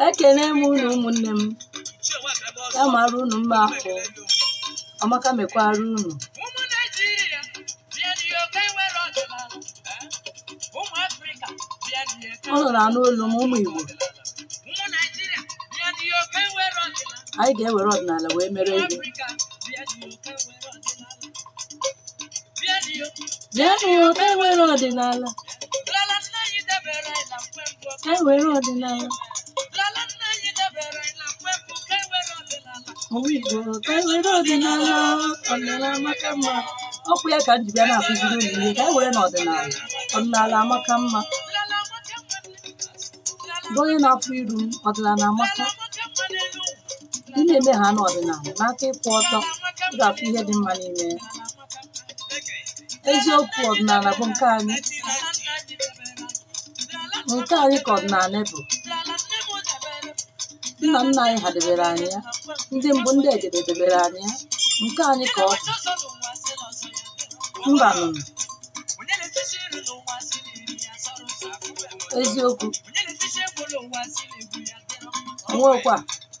ekene m unu ụmụnne m ya mara unu mma ahụ ọmaka mekwara unu ụmụ naijiria bịa n'ihe ka enwere ọdịnala eh? ụmụ afrịka bịa n'ihe ka unu na-anụ olu m ụmụ igbo ụmụ naijiria bịa n'ihe ka enwere ọdịnala anyị ga-ewere ọdịnala wee mere ihe afrịka bịa n'ihe ka enwere ọdịnala bịa n'ihe bịa n'ihe ka ewere ọdịnala lala nna anyị debere anyị na mgbe mbụ ka ewere ọdịnala lala nna anyị debere anyị na mgbe mbụ ka enwere ọdịnala ụmụ igbo ka ewere ọdịnala ọdịnala amaka mma ọkwa ya ka m ji bịa na-akụziri unu ihe ka ewere n'ọdịnala ọdịnala amaka mma lala amaka mma lala bụ onye na-afụ iru m ọdịnala amaka amaka mma n'elu ụwa ị na-eme ha n'ọdịnala n'aka ịkwụ ọtọ ị ga-afụ ihe dị mma n'ime ya eziokwu ọdịnala bụ nke anyị nke anyị ka ọdịnala bụ nna nna anyị ha debere anyị ya ndị mbụ ndị ejede debere anyị ya nke anyị ka ọ bụ mba nụnụ eziokwu onwekwa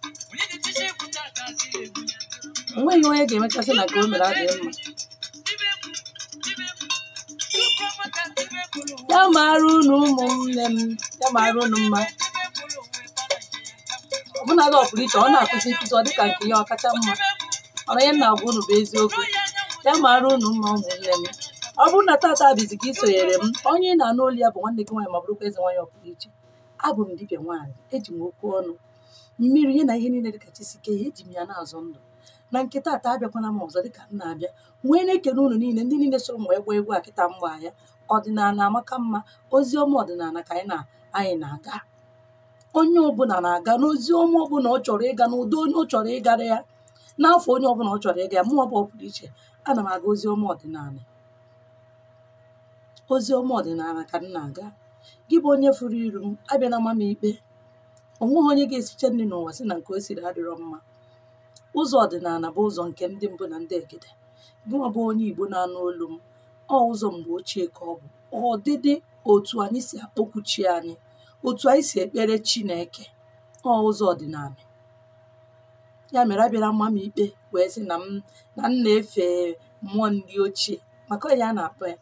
onweghị onye ga-emechasị na ka o mere adịghị mma ya mara unu ụmụnne m ya mara unu mma ọbụnadị ọ pụrụ iche ọ na-akụzi nkụzi ọ dịka nke ihe ọkacha mma ọrụ ihe m na-agwa unu bụ eziokwu ya mara unu mma ụmụnne m ọ bụrụ na tata bizi ka ị sonyere m onye ị na-anụ olu ya bụ nwanne gị nwaanyị ma bụrụkwa eze nwaanyị ọpụrụ iche abụ m dibịa nwaanyị eji m okwu ọnụ mmiri ihe na ihe niile dịka chisike ya eji m ya na-azụ ndụ na nke tata abịakwana m ọzọ dịka m na-abịa wee na-ekele unu niile ndị niile soro m wee gba egwu akịta mgba ya ọdịnala amaka mma ozi ọma ọdịnala ka anyị na anyị na-aga onye ọbụla na-aga n'ozi ọma ọbụla ọ chọrọ ịga n'ụdị onye ọ chọrọ ịgara ya n'afọ onye ọbụla ọ chọrọ ịga ya mụ ọbụ pụrụ iche ana m aga ozi ọma ọdịnala ozi ọma ọdịnala ka m na-aga gị bụ onye furu iru m abịa na ama m ikpe onweghị onye ga-esiche nri n'ụwa si na nke o siri adịrọ mma ụzọ ọdịnala bụ ụzọ nke ndị mbụ na ndị egede gịnwa bụ onye igbo na-anụ olu m ọ ụzọ mgbe ochie ka ọ bụ ọdịdị otu anyị si akpọkwu chi anyị otu anyị si ekpere chineke ọ ụzọ ọdịnala ya mere abịara mma m ikpe wee sị na m na m na-efe mmụọ ndị ochie maka ọ ya a na-akpọ ya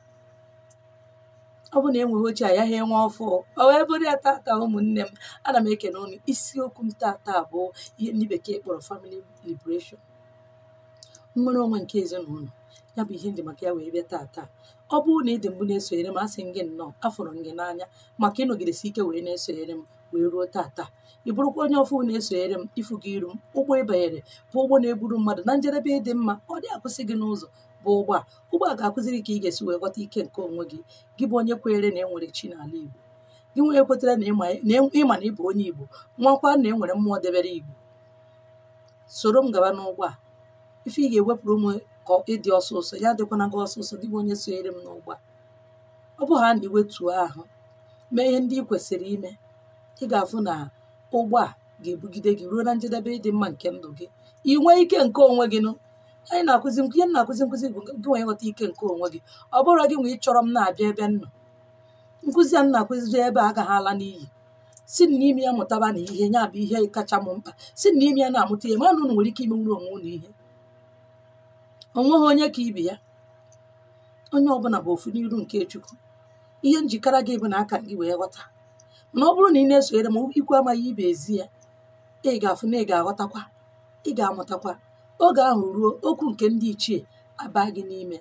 ọ bụ na enweghị ochie agaghị enwe ọfụ ọ wee bụrụ ya tata ụmụnne m ana m ekene unu isiokwu m tata bụ ihe ndị bekee kpọrọ family liberation nnwere onwe nke ezinụlọ ya bụ ihe ndị maka ya wee bịa tata ọ bụrụ na ị dị mgbe na-esonyere m asị m gị nnọọ afọrọ m gị n'anya maka ịnọgidesi ike wee na-esonyere m wee ruo tata ị bụrụkwa onye ọfụ na-esonyere m ịfụ gị iru m ụgbọ ịbanyere bụ ụgbọ na-eburu mmadụ na njedebe ịdị mma ọ dị akwụsị gị n'ụzọ bụ ụgbọ a ụgbọ a ga-akụziri ka ị ga-esi wee ghọta ike nke onwe gị gị bụ onye kwenyere na enwere chi n'ala Igbo gị nwere ekwetara na ịma na ịma na ịbụ onye Igbo nwakwa na enwere mmụọ debere Igbo soro m gaba n'ụgbọ a ife ị ga-ewepụrụ m ka ịdị ọsọsọ ya dịkwana gị ọsọsọ gị bụ onye sonyere m n'ụgbọ a ọ bụ ha na iwetuo ahụ mee ihe ndị ị kwesịrị ime ị ga-afụ na ụgbọ a ga-ebugide gị ruo na njedebe ịdị mma nke ndụ gị ị nwee ike nke onwe gị nụ anyị na-akụzi ihe m na-akụzi nkụzi bụ gị nwee nghọta ike nke onwe gị ọ bụrụ gị nwee ịchọrọ m na-abịa ebe m nọ nkụzi a m na-akụziri ebe a agaghị ala n'iyi si na n'ime ya mụtaba na ihe ya bụ ihe kacha m mkpa si na n'ime ya na-amụta ihe mana unu nwere ike imenwuru onwe unu ihe onweghị onye ka ibe ya onye ọbụla bụ ofu n'iru nke Chukwu ihe njikara gị bụ na aka gị wee ghọta mana ọ bụrụ na ị na-esonyere m ikwu amaghị ibe ezi ya ị ga-afụ na ị ga-aghọtakwa ị ga-amụtakwa oge ahụ ruo okwu nke ndị ichie aba gị n'ime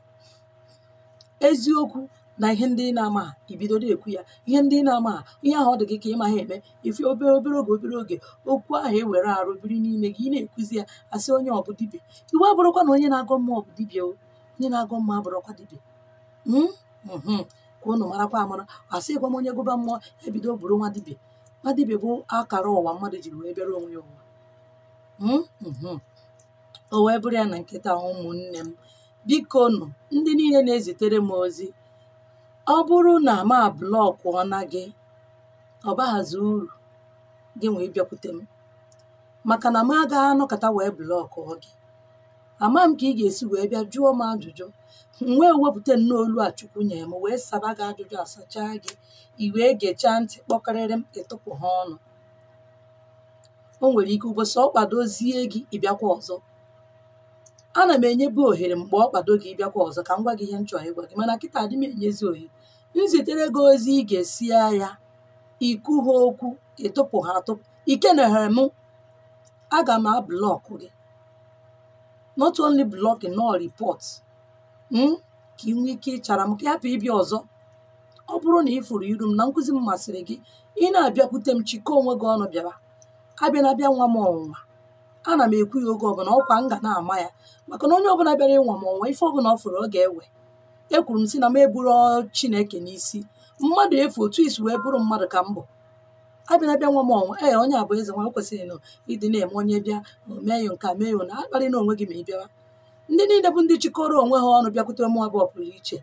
eziokwu na ihe ndị ị na-ama ha ibido na-ekwu ya ihe ndị ị na-ama ha ihe ahụ ọ dị gị ka ị ma ha eme ife obere obere oge obere oge okwu ahụ ewere arụ biri n'ime gị ị na-ekwuzi ya asị onye ọbụ dibịa iwu abụrụkwa na onye na-agọ mmụọ bụ dibịa o onye na-agọ mmụọ abụrụkwa dibịa Mm? Mhm. ka unu marakwa amara asịkwa m onye gụba mmụọ ebido bụrụ nwa dibịa nwa dibịa bụ akara ụwa mmadụ jiri wee bịara onwe ya ụwa Mm? Mhm. o wee bụrụ ya na nkịta ụmụnne m biko nụ ndị niile na-ezitere m ozi ọ bụrụ na ma blọkụ ọna gị ọ baghazi uru gị nwee bịakwute m maka na m agaghị anọkọta wee blọkụ gị ama m ka ị ga-esi wee bịa jụọ m ajụjụ m wee wepụta nnọọ olu a chukwu nyere m wee saba gị ajụjụ asachaa gị i wee gechaa ntị kpọkarịrị m ịtụpụ ha ọnụ o nwere ike ụbọchị ọ kwadozie gị ịbịakwa ọzọ ana m enyebu ohere mgbe ọ kwado gị ịbịakwa ọzọ ka m gwa gị ihe m chọrọ ịgwa gị mana kịta adị m enyezi ohere m zitere gị ozi ị ga-esia ya ikwu ha okwu ịtụpụ ha atụpụ ikenehere m aga m ablọkụ gị not only blocking no report mm? ka ị nwee ike ịchara m ka ị hapụ ịbịa ọzọ ọ bụrụ na ị fụrụ iru m na nkụzi m masịrị gị ị na-abịakwute m chikọ onwe gị ọnụ bịara abịa na abịa nwa m ọnwụnwa ana m ekwu ya oge ọbụla ọkwa m ga na-ama ya maka na onye ọbụla bịara ịnwa m ọnwa ife ọbụla ọ fụrụ ọ ga-ewe ekwuru m si na m eburu chineke n'isi mmadụ efu otu isi wee bụrụ mmadụ ka m bụ abịa na bịa nwa m ọnwa ee onye a bụ eze nwa kwesịrị na ịdị na-eme onye bịa mee ya nke a mee ya na akparị na onwe gị ma ị bịawa ndị niile bụ ndị chịkọrọ onwe ha ọnụ bịakwute mụ abụọ pụrụ iche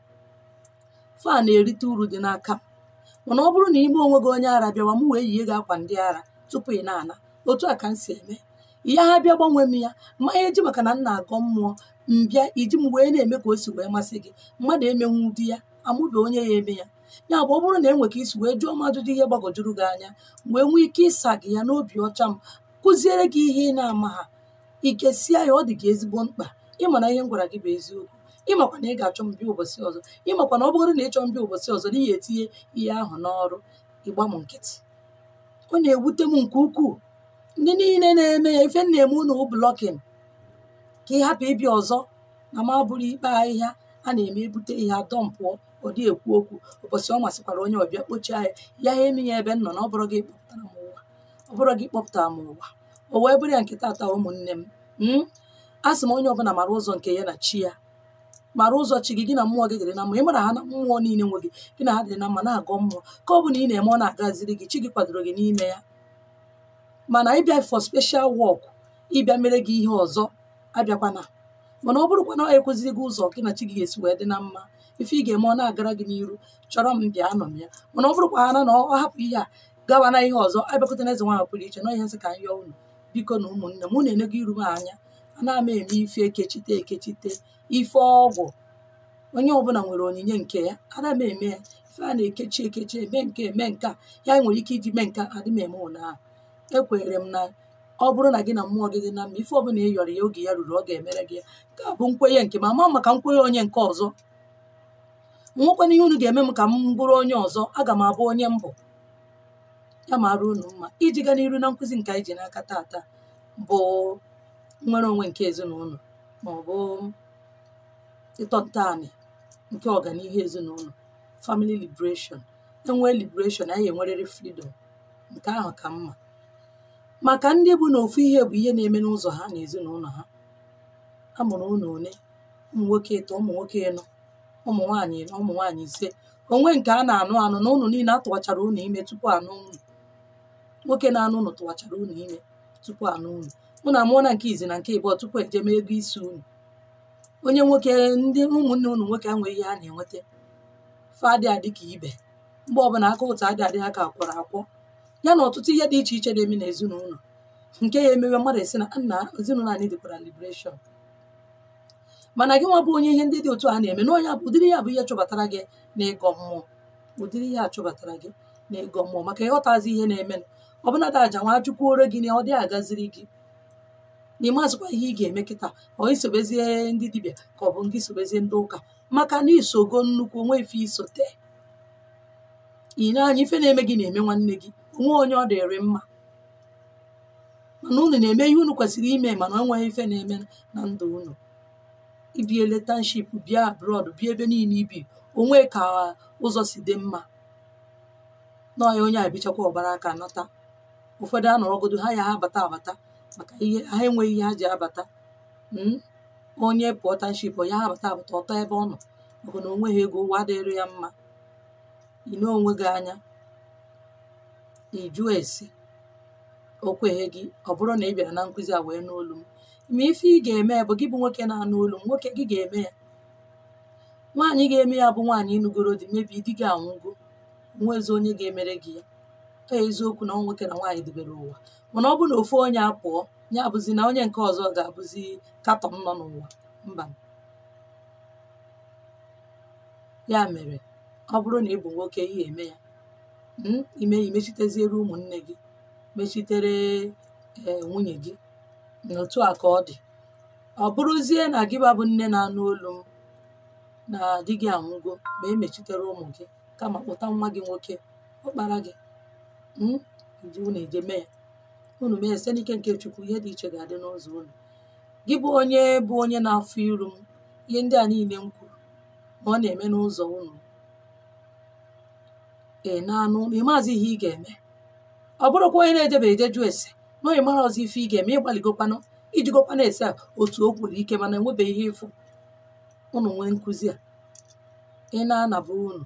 fa na-erite uru dị n'aka m mana ọ bụrụ na ime onwe gị onye ara bịawa m wee yie gị akwa ndị ara tupu ị na-ana otu a ka m si eme ihe ha bịa gbanwee m ya mmanya eji maka na m na-agọ mmụọ mbịa iji m wee na-eme ka o si wee masị gị mmadụ emenwu di ya amụbe onye ya eme ya ya bụ ọ bụrụ na enwe ka isi wee jụọ mmadụ dị ihe gbagojuru gị anya wee nwee ike ịsa gị ya n'obi ọcha m kụziere gị ihe ị na-ama ha ikesia ya ọ dị gị ezigbo mkpa ịma na ihe m gwara gị bụ eziokwu ịmakwa na ị ga-achọ m bịa ụbọchị ọzọ ịmakwa na ọ bụrụ na ị chọọ m bịa ụbọchị ọzọ na ihe etinye ihe ahụ n'ọrụ ịgba m nkịtị ọ na-ewute m nke ukwuu ndị niile na-eme ya ife m na-eme unu blọkin ka ị hapụ ịbịa ọzọ na ma bụrụ ikpe ahịhịa a na-eme ebute ihe adọmpụọ ọ dị ekwu okwu ụbọchị ọ masịkwara onye ọbịa kpochie ya ya ha eme ya ebe m nọ na ọ bụrụ gị kpọpụtara m ụwa ọ bụrụ gị kpọpụtara m ụwa o wee bụrụ ya nke tata ụmụnne m m a sị m onye ọbụla mara ụzọ nke ya na chi ya mara ụzọ chi gị gị na mmụọ gị dịrị na mma ị mara ha na mmụọ niile nwe gị gị na ha dịrị na mma na-agọ mmụọ ka ọ bụ na ị na-eme ọ na-agaziri gị chi gị kwadoro gị n'ime ya mana ịbịa for special work ịbịa mere gị ihe ọzọ abịakwana mana ọ bụrụkwa na ọ ekweziri gị ụzọ gị na chi gị ga-esi wee dị na mma ife ị ga-eme ọ na-agara gị n'iru chọrọ m bịa anọ m ya mana ọ bụrụkwa ha na ọ hapụ ihe a gawa na ihe ọzọ abịakwute na eze nwaanyị pụrụ iche na ihe nsị ka m yọọ unu biko na ụmụnne m unu enego iru m anya ana m eme ife ekechite ekechite ife ọgwụ onye ọbụla nwere onyinye nke ya ana m eme ya ife a na-ekechi ekechi eme nke eme nke a ya nwere ike iji mee nke a adị m eme ụnyaahụ ekwenyere m na ọ bụrụ na gị na mmụọ gị dị na mma ife ọbụla ị yọrọ ya oge ya ruru ọ ga-emere gị ya nke a bụ nkwenye nke m ama maka nkwenye onye nke ọzọ nwekwana ihe unu ga-eme m ka m bụrụ onye ọzọ aga m abụ onye mbụ ya mara unu mma iji gaa n'iru na nkụzi nke anyị ji n'aka tata bụ nnwere onwe nke ezinụlọ ma ọ bụ ịtọ ntọala nke ọganihu ezinụlọ family liberation enwee liberation anyị enwerịrị freedom nke ahụ ka mma maka ndị bụ na ofu ihe bụ ihe na-eme n'ụzọ ha na ezinụlọ ha amụrụ ụlọ one ụmụ nwoke ịtọ ụmụ nwoke ịnọ ụmụ nwaanyị ịnọ ụmụ nwaanyị ise onwe nke a na-anụ anụ na ụnụ niile atụwachara ụnụ ime tupu anụ ụnụ nwoke na-anụ ụnụ tụwachara ụnụ ime tupu anụ ụnụ ụnụ amụọ na nke izi na nke ịbụọ tupu eje mee ego isi ụnụ onye nwoke ndị ụmụnne ụnụ nwoke enweghị ihe a na-enweta fadị adị ka ibe mgbe ọbụla aka ụtọ adị adị ha ka akwọrọ akwọ ya na ọtụtụ ihe dị iche iche na-eme n'ezinụlọ nke ya emewe mmadụ esi na nna ezinụlọ anyị dịkwara liberation mana gị nwa bụ onye ihe ndị dị otu a na-eme na onye bụ ụdịrị ya bụ ihe chọbatara gị na ịgọ mmụọ ụdịrị ihe a chọbatara gị na ịgọ mmụọ maka ịghọtazi ihe na-eme ọbụna dị aja nwa chukwuoro gị na ọ dị agaziri gị n'ime azụkwa ihe ị ga-eme kịta ọ isobezie ndị dibịa ka ọ bụ ndị sobezie ndị ụka maka na isogo nnukwu onwe ife isote ị na-anya ife na-eme gị na-eme nwanne gị onwe onye ọ dịrị mma mana unu na-eme ihe unu kwesịrị ime mana enweghị ife na-eme na ndụ unu ibi eletanship bịa abroad bịa ebe niile ibi onwe ka ụzọ si dị mma n'ọya onye abichakwa ọgbara aka nata ụfọdụ anọrọgodo ha ya ha abata abata maka ihe ha enweghị ihe ha ji abata mm? onye pụọ tanship ya ha abata abata ọtọ ebe ọ nọ maka na onweghị ego ụwa adịrị ya mma ine onwe gị anya ijụ esi o kweghị gị ọ bụrụ na ị bịara na nkụzi a wee n'olu m ma ife ị ga-eme bụ gị bụ nwoke na-anụ olu m nwoke gị ga-eme ya nwaanyị ga-eme ya bụ nwaanyị ịnụgoro di mebi di gị anwụgo nwezi onye ga-emere gị ya ọ eziokwu na nwoke na nwaanyị debere ụwa mana ọ bụ na ofu onye apụọ ya abụzi na onye nke ọzọ ga-abụzi katọn nọ n'ụwa mba ya mere ọ bụrụ na ị bụ nwoke ihe eme ya ime ya imechiteziere ụmụnne gị mechitere ee nwunye gị n'otu a ka ọ dị ọ bụrụzie na gị babụ nne na-anụ olu m na di gị anwụgo ma emechitere ụmụ gị kama kpụta nwa gị nwoke ọkpara gị mm, iji unu eje mee ya unu mee site n'ike nke chukwu ihe dị iche ga-adị n'ụzọ unu gị bụ onye bụ onye na-afụ iru m ihe ndị a niile m kwuru na ọ na-eme n'ụzọ unu ị na-anụ na ịmazi ihe ị ga-eme ọ bụrụkwa onye na-ejebe eje jụ ese na onye mara ọzọ ife ị ga-eme ịgbaligokwanụ ijigokwana ese a otu o kwuru ike mana enwebeghị ihe ịfụ unu nwee nkụzi a ị na-anaba unu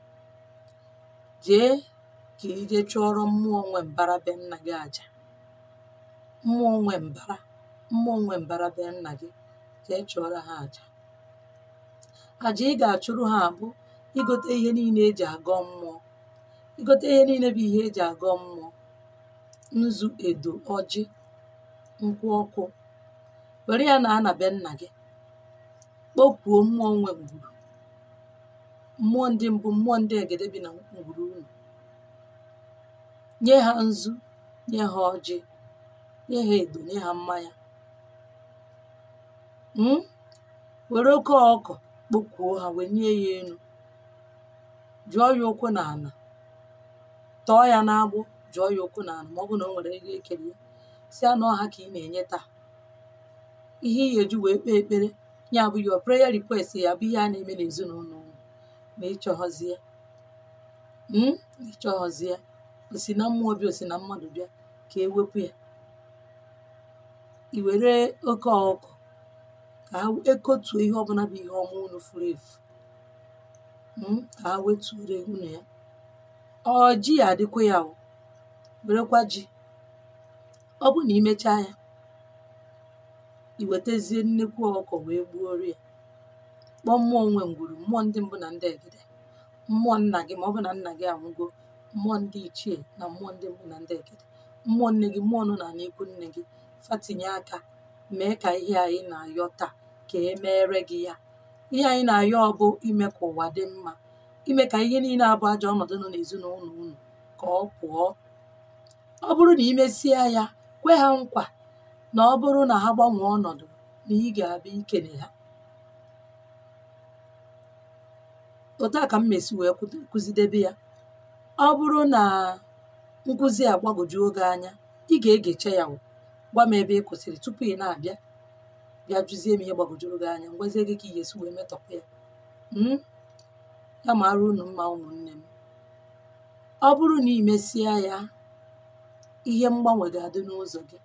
jee ka ije chụọrọ mmụọ nwe mbara be nna gị aja mmụọ nwe mbara mmụọ nwe mbara be nna gị jee chụọrọ ha aja aja ị ga-achụrụ ha abụ igote ihe niile eji agọ mmụọ igote ihe niile bụ ihe eji agọ mmụọ nzu edo ọjị nkwụ ọkụ were ya na ana be nna gị kpọkuo mmụọ nwe ngwuru mmụọ ndị mbụ mmụọ ndị egede bi na ngwuru unu nye ha nzu nye ha ọjị nye ha edo nye ha mmanya mm? were oke ọkọ kpọkuo ha wee nye ya elu jụọ ya ụkwụ na ala tọọ ya n'agbụ jụọ ya ụkwụ na ala ma ọ bụ na o nwere ego ekere ya si anọ ha ka ị na-enye taa ihe ị ga-eji wee kpee ekpere ya bụ your prayer request ya bụ ihe a na-eme n'ezinụlọ unu ma ịchọghọzie mm? ịchọghọzie osi na mmụọ bịa osi na mmadụ bịa ka ewepụ ya i were oke ọkụ ka ha ekotuo ihe ọbụla bụ ihe ọma unu furu efu mm? ka ha wetuore unu ya ọ ji ya adịkwa ya o werekwa ji ọ bụ na imechaa ya iwetazie nnekwu ọkụkọ wee gbuoro ya kpọọ mmụọ nwe ngwuru mmụọ ndị mbụ na ndị egede mmụọ nna gị ma ọ bụ na nna gị anwụgo mmụọ ndị ichie na mmụọ ndị mbụ na ndị egede mmụọ nne gị mmụọ nọ na n'ikwu nne gị fatinye aka mee ka ihe anyị na-ayọ taa ka e meere gị ya ihe anyị na-ayọ ọ bụ ime ka ụwa dị mma ime ka ihe niile abụ ajọ ọnọdụ nọ n'ezinụlọ unu ka ọ pụọ ọ bụrụ na imesie ya kwe ha nkwa na ọ bụrụ na ha gbanwee ọnọdụ na ị ga-abịa ikele ha otu a ka m mesi wee kwudo- kụzidebe ya ọ bụrụ na nkụzi a gbagwoju oge anya ị ga-egecha ya o. gwa m ebe ị kwụsịrị tupu ị na-abịa bịa jụzie m ihe gbagwojuru gị anya ngwazie gị ka ị ga-esi wee metọpụ ya Mm? ya mara unu mma ụmụnne m ọ bụrụ na ị mesịa ya ihe mgbanwe ga-adị n'ụzọ gị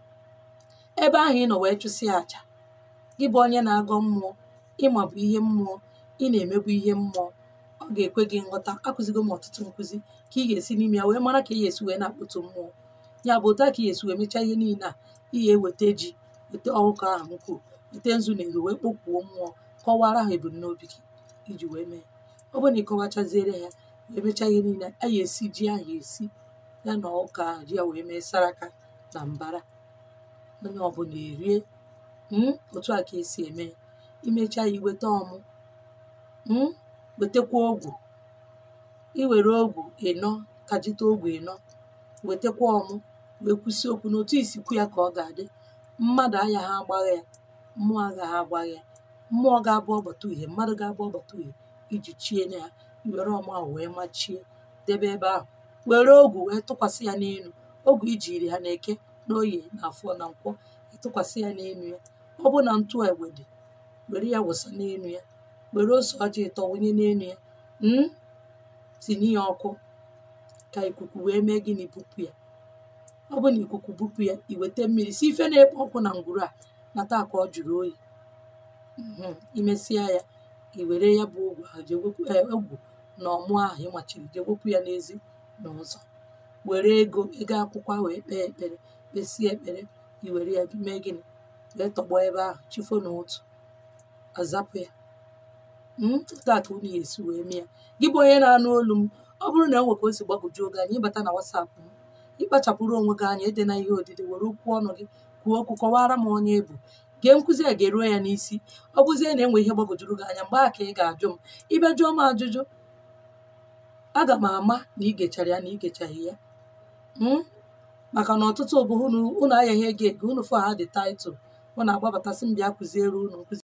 ebe ahụ ị nọ wee chụsịa àjà gị bụ onye na-agọ mmụọ ịma bụ ihe mmụọ ị na-emebu ihe mmụọ ọ ga-ekwe gị nghọta akụzigo m ọtụtụ nkụzi ka ị ga-esi n'ime ya wee mara ka ị ga-esi wee na-akpụtụ mmụọ ya bụ otu a ka ị ga-esi wee mechaa ihe niile a ị ga-eweta ji weta ọkụkọ ahụ m kwuru weta nzu na ero wee kpọkwuo mmụọ kọwara ha ebumnobi gị iji wee mee ọ bụrụ na ị kọwachaziere ya wee mechaa ihe niile a ga-esi ji ahụ esi ya na ọka ahụ ji ya wee mee saraka na mbara onye ọbụla erie mm, otu a ka esi eme ya. imechaa ya iweta ọmụ mm, wetakwa ogwu iwere ogwu ịnọ kajite ogwu ịnọ wetakwa ọmụ wee kwụsị okwu n'otu isikwu ya ka ọ ga-adị mmadụ agaghị agbagha ya mmụọ agaghị agbagha ya mmụọ ga-abụ ọgbata uhie mmadụ ga-abụ ọgbata uhie iji chie na ya iwere ọmụ ahụ wee machie debe ebe ahụ were ogwu wee tụkwasị ya n'elu ogwu ijiri ha na-eke n'oye na afọ na nkwọ ịtụkwasị ya n'elu ya ọ bụ na ntụ egbe dị were ya wụsa n'elu ya were ose ọjị ịtọ wụnye n'elu ya mm? tinye ya ọkụ ka ikuku wee mee gịnị bupụ ya ọ bụ na ikuku bupụ ya iweta mmiri si ife na-ekpo ọkụ na ngwuru a na taa ka ọ jụrụ oyi Mhm. imesịa ya iwere ya bụ ogwu ahụ jee wepụ eh, ogwu na ọmụ ahụ ịmachiri jee wepụ ya n'ezi na ụzọ were ego ego akwụkwọ wee kpee ekpere kpesie ekpere iwere ya mee gịnị wee tọgbọ ebe ahụ chifo na otu azapụ ya Mm, otu a ka unu ga-esi wee mee ya gị bụ onye na-anụ olu m ọ bụrụ na enwe ka o si gbagwoju oge anya ịbata na wasapụ m ịkpachapụrụ onwe gị anya ede na ihe odide were okwu ọnụ gị kwuo okwu kọwara m onye ebu gee nkụzi a ga-eruo ya n'isi ọ bụzie na enwe ihe gbagwojuru gị anya mgbe a ka ị ga-ajụ m ịbịa jụọ m ajụjụ aga m ama na ị gechara ya na ị gechaghị ya Mm? maka na ọtụtụ bụ unu unu ayaghị ego ego unu fụ ha dị taịtụl unu agbabatasị m bịa kụziere unu nkụzi